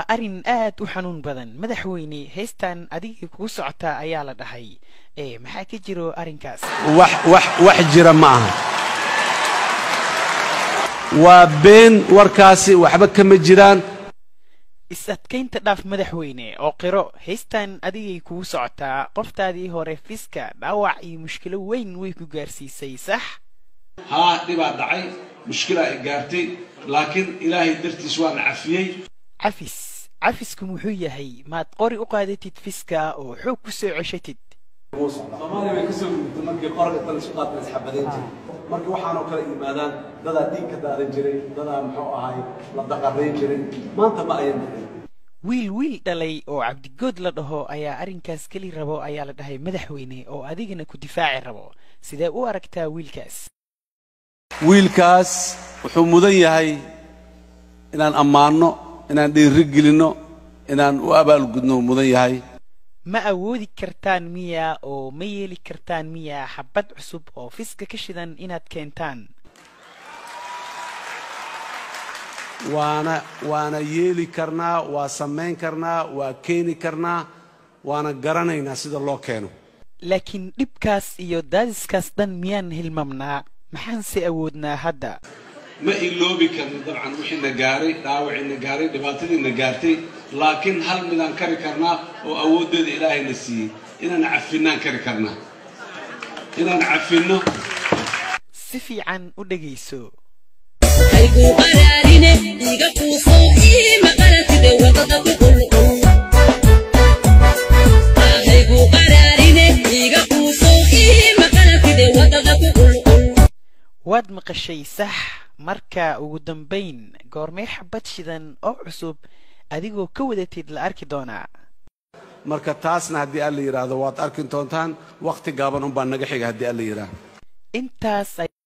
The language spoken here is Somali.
arrin aad u xanuun badan madaxweyne heystan adigii kugu socotaa ayaa la dhahay ee maxaa ka jiro arrinkaas wax wax wax jira ma aha waa been warkaasi waxba kama jiraan is-adkaynta dhaaf madaxweyne oo qiro heystan adigay kugu socotaa qoftaadii hore fiska dhaawac iyo mushkilo weyn way ku gaarsiisay sax haa dhibaa dhacay mushkilaa i gaartay laakiin ilaahay dartiis waana cafiyey cafis cafisku muxuu yahay maad qori u qaadatid fiska oo xoog ku soo ceshatid soomaaliya way kasoo gudubtay markii qorga dan isu qaadna isxabadayn jiray markii waxaanoo kale yimaadaan dadaa dhiig ka daadan jiray dadaa muxuu ahay la daqarayn jiray maanta ma ayan dhicin wiil wiil dhalay oo cabdigood la dhaho ayaa arrinkaas keli rabo ayaa la dhahay madaxweyne oo adigana ku difaaci rabo sidee u aragtaa wiilkaas wiilkaas wuxuu mudan yahay inaan ammaanno inaan dhiiri gelinno inaan u abaalgudno mudan yahay ma awoodi kartaan miya oo ma yeeli kartaan miya xabad cusub oo fiska ka shidan inaad keentaan waana waana yeeli karnaa waa samayn karnaa waa keeni karnaa waana garanaynaa sida loo keeno laakiin dhibkaas iyo daadiskaas dhan miyaan hilmamnaa maxaanse awoodnaa hadda ma iloobi karno dabcan wixiina gaaray dhaawaciina gaaray dhibaatadiina gaartay laakiin hal midaan kari karnaa oo awooddeeda ilaahayna siiyey inaan cafinnaan kari karnaa inaan cafinno si fiican u dhegayso haygu qaraarine iga quuso ii maqaratide wadada ku qulqul haygu qaraarine iga quuso ii maqaratide wadada ku qulqul waad maqashay sax marka ugu dambayn goormee xabad shidan oo cusub adigoo ka wadatid la arki doonaa marka taasna haddii alla yidhaahdo waad arki doontaan wakhti gaaban unbaa naga xiga haddii alla yidhaahdo intaas